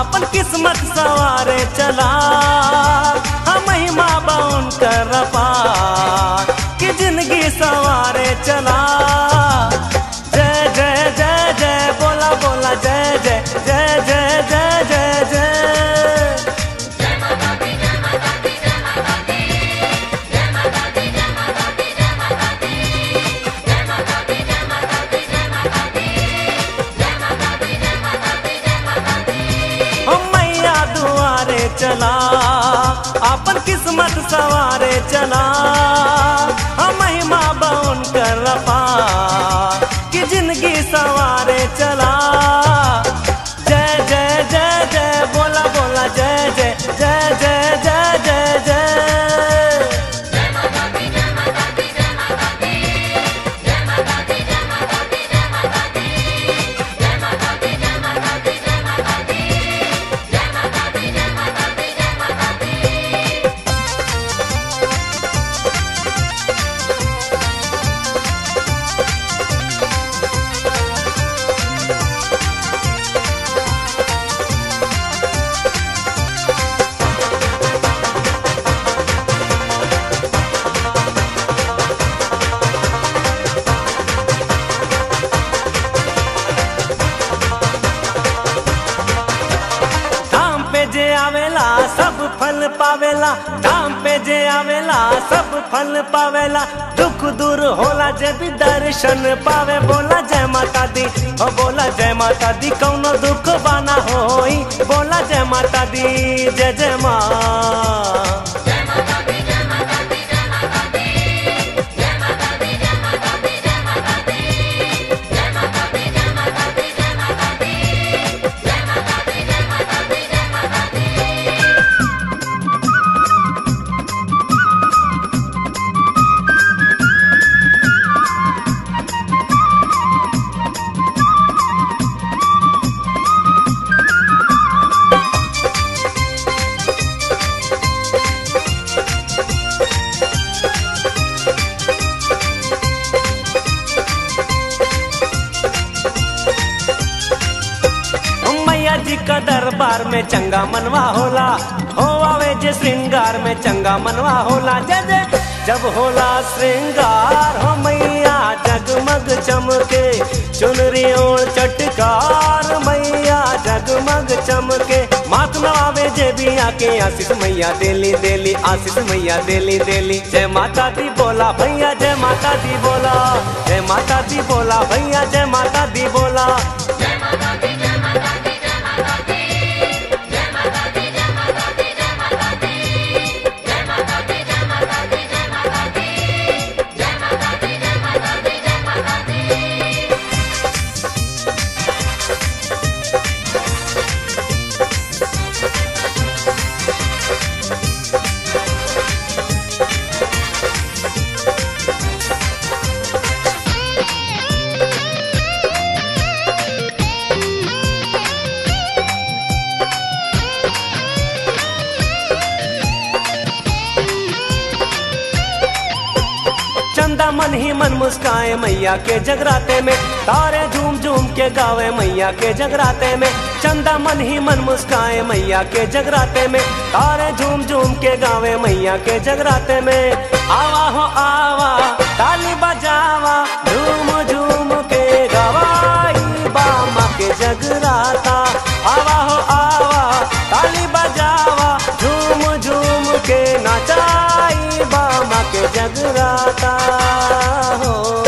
अपन किस्मत सवारे चला हम महिमा बाउन कर पार कि जिंदगी सवारे चला जय जय जय जय बोला बोला जय जय जय जय जय जय जय ओ मैया दुआरे चला अपन किस्मत सवारे चला हम महिमा बाउन कर पार कि जिंदगी सवारे चला जय जय जय जय बोला बोला जय जय जय जय जय जय जय धाम पे जे आवेला सब फल पावेला धाम पे जे आवेला सब फल पावेला दुख दूर होला जे भी दर्शन पावे बोला जय माता दी ओ बोला जय माता दी कौनो दुख बाना होई बोला जय माता दी जय जय माँ मैया जी का दरबार में चंगा मनवा होला हो आवे जे श्रृंगार में चंगा मनवा होला जय जय जब होला श्रृंगार हो मैया जगमग चमके चुनरी ओढ़ चटकार मैया जगमग चमके मात नवावे जे भी आके आशीष मैया देली देली आशीष मैया देली देली जय माता दी बोला भैया जय माता दी बोला जय माता दी बोला भैया जय माता दी बोला चंदा मन ही मन मुस्काए मैया के जगराते में तारे झूम झूम के गावे मैया के जगराते में चंदा मन ही मन मुस्काए मैया के जगराते में तारे झूम झूम के गावे मैया के जगराते में आवा हो आवा ताली बजावा झूम झूम के गवाई बामा के जगराता आवा हो आवा ताली बजावा झूम झूम के नचाई बामा के जगराता हो